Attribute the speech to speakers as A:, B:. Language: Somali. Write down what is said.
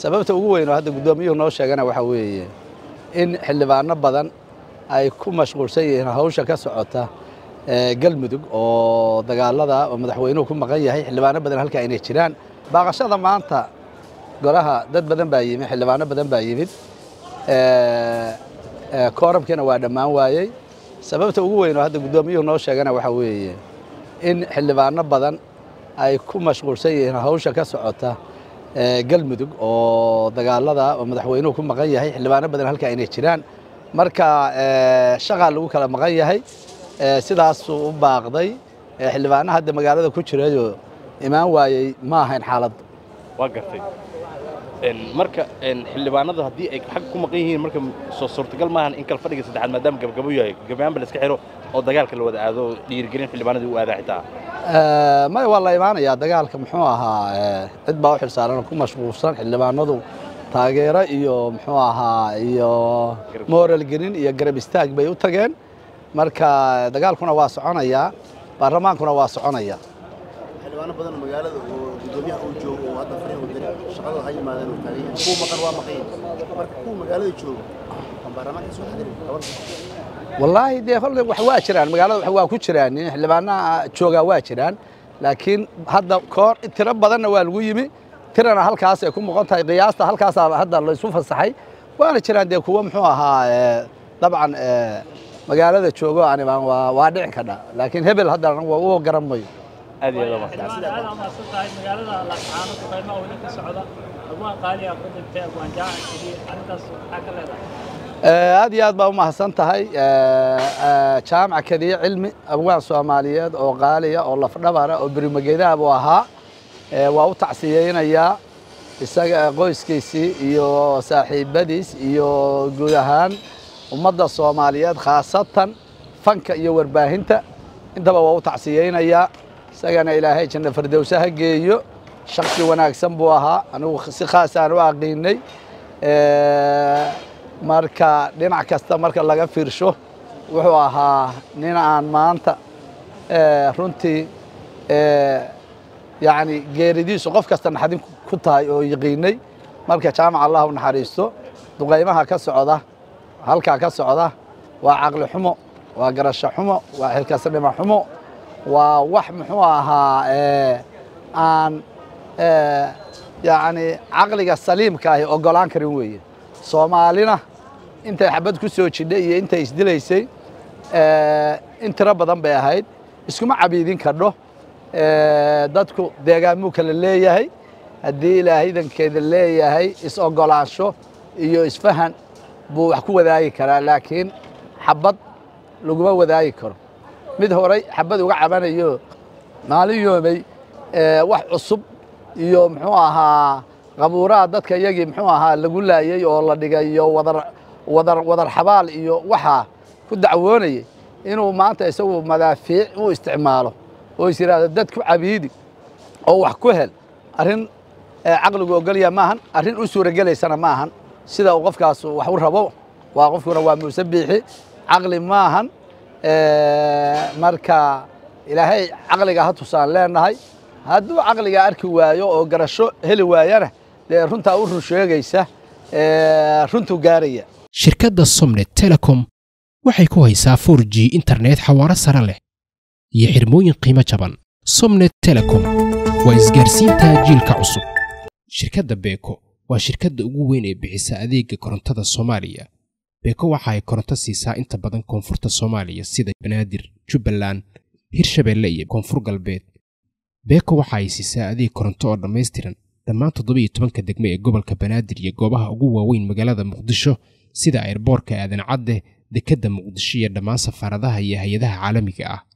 A: sababta ugu weyn oo hadda guddoomiyuhu noo sheegana waxaa weeye in xildhibaano badan ay ku mashquulsan yihiin hawsha ka socota galmudug oo dagaalada oo madaxweynuhu ku maqan yahay xildhibaano badan halka aynay jiraan baaqashada maanta golaha dad badan baa yimid xildhibaano badan baa yimid kooramkiina waa dhammaan waayey sababta ugu weyn oo hadda guddoomiyuhu noo sheegana waxaa weeye in xildhibaano badan ay ku mashquulsan yihiin hawsha ka socota galmudug oo dagaalada oo madaxweynuhu ku maqan yahay xildhibaano badan halka aynay jiraan marka shaqaa lagu kala maqan yahay sidaasuu u baaqday xildhibaano hadda magaalada ku jirayoo imaan waayey ma ahayn xaaladdu
B: waa gartay marka xildhibaanadu haddii ay xag ku maqan yihiin marka soo suurtagal maahan in kal fadhiga saddexaad maadaama gabagabo yahay gabayaanba la iska xiro oo dagaalka la wada aado dhiirigelin xildhibaanadii u aadaa xitaa
A: maya waa la imaanayaa dagaalka muxuu ahaa cid baa u xilsaaran ku mashquulsan xildhibaanadu taageero iyo muxuu ahaa iyo moral gelin iyo garab istaag bay u tageen marka dagaalkuna waa soconayaa baarlamaankuna waa soconaya
C: xildhibaano badan magaalada oo gudoomiyaha uu joogo oo hadda fariin wadani shaqada ha yimaadeen oo taagan yahay kuwa maqan waa maqan marka kuwa magaalada joogo aan baarlamaanka soo xadirin gabar
A: wallaahi dee holle wax waa jiraan magaalada wax waa ku jiraan xildhibaanaha joogaa waa jiraan laakiin hadda koor tiro badanna waa lagu yimi tirana halkaas ay ku muuqan tahay qiyaasta halkaasaa hadda la isu fasaxay waana jiraan dee kuwo muxuu ahaa dabcan magaalada joogo anibaan waa dhici kadha laakiin hebel haddana waa u garan mayo
B: aad iyo aad
D: aad umahadsan tahay magaalada laascaano duqaymaha weli ka socda abwaan qaali ah ku dhintay abwaan jaacan keliya arrintaas maxaa ka leedahay
A: aad iyo aad baa u mahadsan tahay jaamac kadiye cilmi abwaan soomaaliyeed oo qaaliya oo lafdhabara oo berimagedaab u ahaa waa u tacsiyeynayaa isaga qoyskiisii iyo saaxiibadiis iyo guud ahaan ummadda soomaaliyeed khaasatan fanka iyo warbaahinta intaba waa u tacsiyeynayaa isagana ilaahay janna fardowse ha geeyo shaksi wanaagsan buu ahaa anigu si khaasaan u aqiinay marka dhinac kasta marka laga fiirsho wuxuu ahaa nin aan maanta runtii yacni geeridiisu qof kasta naxdin ku tahay oo yaqiinay marka jaamac allah u naxariisto duqaymaha ka socda halkaa ka socda waa caqli xumo waa garasho xumo waa xilkasnimo xumo waa wax muxuu ahaa aan yacni caqliga saliimka ahi oggolaan karin weeye soomaalina intay xabad ku soo jidhay iyo intay isdilaysay in tiro badan bay ahayd iskuma cabiidin kadho dadku deegaanmuu kala leeyahay haddii ilaahaydankeeda leeyahay is-oggolaansho iyo isfahan buu wax ku wadaagi karaa laakiin xabad laguma wadaagi karo mid horay xabad uga cabanayo maalin yoomay wax cusub iyo muxuu ahaa qabuuraha dadka iyagii muxuu ahaa lagu laayey oo la dhigay iyo wadar wadar wadar xabaal iyo waxaa ku dacwoonayay inuu maanta isagu madaafiic u isticmaalo oo is yidhaahdo dad ku cabiidi oo wax ku hel arrin caqligu ogolya maahan arrin u suuragelaysana maahan sida uu qofkaas wax u rabo waa qofkuna waa muuse biixi caqli maahan marka ilaahay caqliga ha tusaan leenahay hadduu caqliga arki waayo oo garasho heli waayana dee runtaa u run sheegaysa runtuu gaaraya
E: shirkadda somnet telecom waxay ku haysaa 4 g internet xawaaro sare leh iyo xirmooyin qiimo jaban somnet telecom waa isgaarsiinta jiilka cusub shirkadda beeko waa shirkadda ugu weyn ee bixisa adeega korontada soomaaliya beeko waxa ay koronto siisaa inta badan koonfurta soomaaliya sida banaadir jubbaland hirshabeelle iyo koonfur galbeed beeko waxa ay siisaa adeeg koronto oo dhammaystiran dhammaan toddobiyo tobanka degme ee gobolka banaadir iyo goobaha ugu waaweyn magaalada muqdisho sida airboorka aadan cadde dekedda muqdisho iyo dhammaan safaaradaha iyo hay-adaha caalamiga ah